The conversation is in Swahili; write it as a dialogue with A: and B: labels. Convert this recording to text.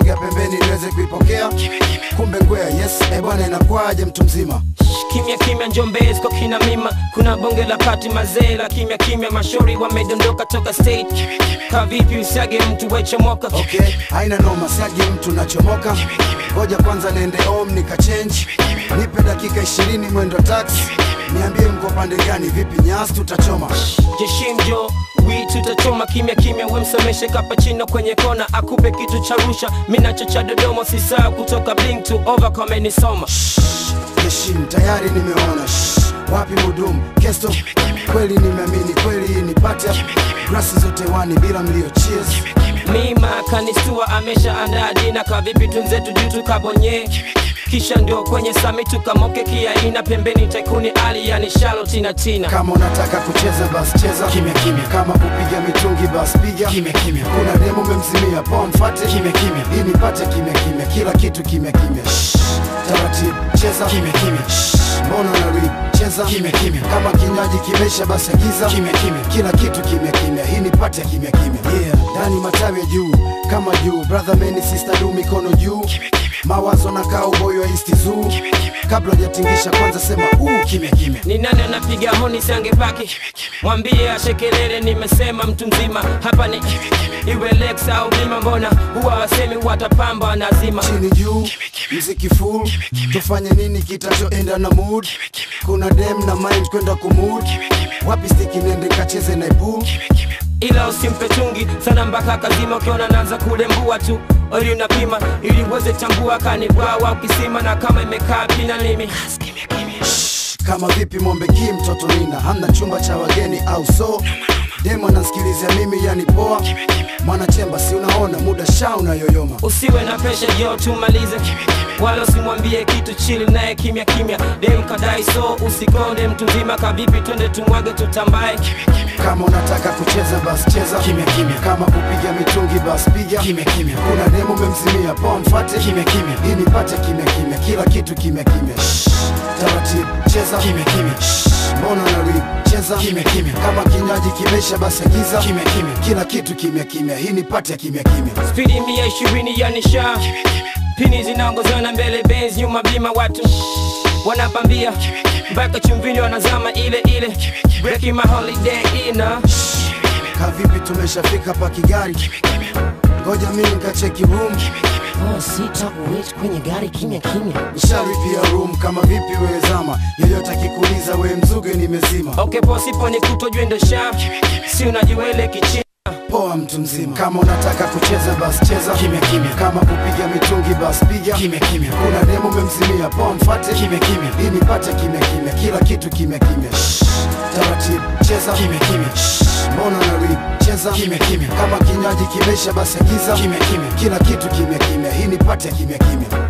A: sogea pembeni niweze kuipokea kumbe ngwea yes e bwana inakwaje mtu mzima
B: kimya kimya njombezi kwa kina mima kuna bonge la pati mazee la kimya kimya mashauri wamedondoka toka state kavipi usiage mtu wechomoka
A: okay haina noma siagi mtu nachomoka ngoja kwanza niende home nikachange nipe dakika ishirini mwendo taxi niambie mko pande gani vipi nyasi tutachoma
B: jeshimjo wi tutachoma kimya kimya wemsomeshe kapachino kwenye kona akupe kitu cha rusha minacho cha dodoma sisaa kutoka bling to over kamenisoma
A: heshim tayari nimeona Shh, wapi mudumu kesto kweli nimeamini kweli hii ni pata grasi zote wani bila mlio cheers
B: mima kanistua amesha andaa dina kavipi tunzetu juu tukabonye kisha ndio kwenye sami tukamoke kiaina pembeni taikuni ali yani shalo tina tina
A: kama unataka kucheza bas cheza kimya kimya kama kupiga mitungi bas piga kimya kimya kuna demo memzimia poa mfate kimya kimya hii nipate kimya kimya kila kitu kimya kimya Shh, taratibu cheza kimya kimya Shh, mbona unari cheza kimya kimya kama kinywaji kimesha basi agiza kimya kimya kila kitu kimya kimya hii nipate kimya kimya yeah ndani matawi ya juu kama juu brother meni sister du mikono juu mawazo na cowboy wa east zoo kabla hujatingisha kwanza sema uu kimya kimya
B: ni nani anapiga honi sangepaki mwambie ashekelele nimesema mtu mzima hapa ni iwe lex au bima mbona huwa wasemi watapamba nazima
A: chini juu mziki full tufanye nini kitachoenda na mood kuna dem na mind kwenda kumud wapi stiki nende kacheze na pool
B: ila usimpe chungi sana mpaka kazima ukiona naanza kulembua tu ili unapima ili uweze tambua kanibwawa ukisima na kama imekaa pina limi
A: kama vipi mombe ki mtoto nina hamna chumba cha wageni au so demo anasikilizia mimi yani poa mwanachemba si unaona muda sha unayoyoma
B: usiwe na pesha jo tumalize wala usimwambie kitu chili naye kimya kimya dem kadai so usikonde mtu mzima kavipi twende tumwage tutambae
A: kama unataka kucheza bas cheza kimya kimya kama kupiga mitungi bas piga kimya kimya kuna demo memzimia poa mfate kimya kimya hii nipate kimya kimya kila kitu kimya kimya Shh, taratibu cheza kimya kimya Shh, mbona unari cheza kimya kimya kama kinywaji kimesha basi agiza kimya kimya kila kitu kimya kimya hii nipate kimya kimya
B: spidi mia ishirini ya nisha pini zinaongozana mbele benz nyuma bima watu wanapambia mpaka chumvini wanazama ile ile breaking my holiday ina
A: kavipi tumeshafika pa kigari ngoja mimi nikacheki room
B: oh, sita wait kwenye gari kimya kimya
A: nisharipia room kama vipi wewe zama yeyote akikuuliza we mzuge nimezima
B: okay posipo ni kutojwe ndo sha si unajiwele kichini
A: poa mtu mzima kama unataka kucheza bas cheza kimya kimya kama kupiga mitungi bas piga kimya kimya kuna demo memzimia poa mfate kimya kimya hii nipate kimya kimya kila kitu kimya kimya Shh, taratibu cheza kimya kimya Shh, mbona unari cheza kimya kimya kama kinywaji kimesha basi agiza kimya kimya kila kitu kimya kimya hii nipate kimya kimya